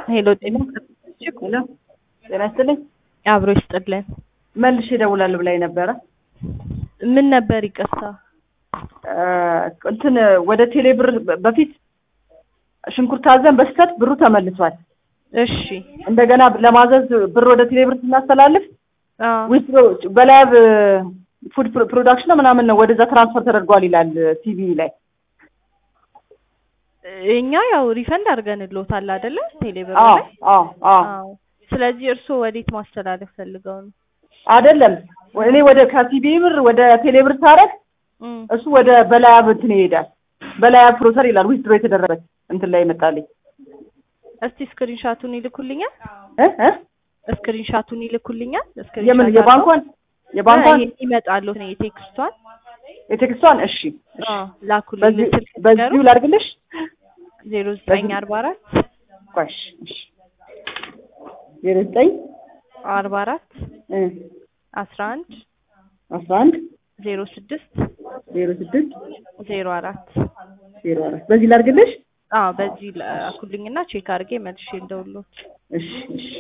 ሄሎ ጤና ሄሎ ጤና ይስጥልኝ። አብሮ ይስጥልን። መልሼ እደውላለሁ ብላኝ ነበረ። ምን ነበር ይቅርታ? እ እንትን ወደ ቴሌ ብር በፊት ሽንኩርት አዘን በስተት ብሩ ተመልሷል። እሺ እንደገና ለማዘዝ ብር ወደ ቴሌ ብር ስናስተላልፍ አ ዊዝድሮ በላብ ፉድ ፕሮዳክሽን ነው ምናምን ነው ወደዛ ትራንስፈር ተደርጓል ይላል ቲቪ ላይ። እኛ ያው ሪፈንድ አድርገንልዎታል አይደለ? ቴሌብር አዎ ላይ አዎ አዎ አዎ። ስለዚህ እርስዎ ወዴት ማስተላለፍ ፈልገው ነው? አይደለም እኔ ወደ ከቲቪ ብር ወደ ቴሌ ብር ሳረግ እም፣ እሱ ወደ በላያብ እንትን ይሄዳል። በላያብ ፕሮሰር ይላል ዊዝድሮ የተደረገበት እንትን ላይ ይመጣልኝ እስቲ ስክሪንሻቱን ይልኩልኛል። እ እ ስክሪንሻቱን ይልኩልኛል። የምን ስክሪንሻት የባንኳን የባንኳን ይመጣሉ ነው የቴክስቷን የቴክስቷን እሺ እሺ አዎ ላኩልኝ። በዚህ ስልክ በዚሁ ላድርግልሽ ዜሮ ዘጠኝ አርባ አራት ቆይ እሺ እሺ ዜሮ ዘጠኝ አርባ አራት እ አስራ አንድ አስራ አንድ ዜሮ ስድስት ዜሮ ስድስት ዜሮ አራት ዜሮ አራት በዚህ ላድርግልሽ አዎ በዚህ ላኩልኝና ቼክ አድርጌ መልሼ እንደውሎት እሺ እሺ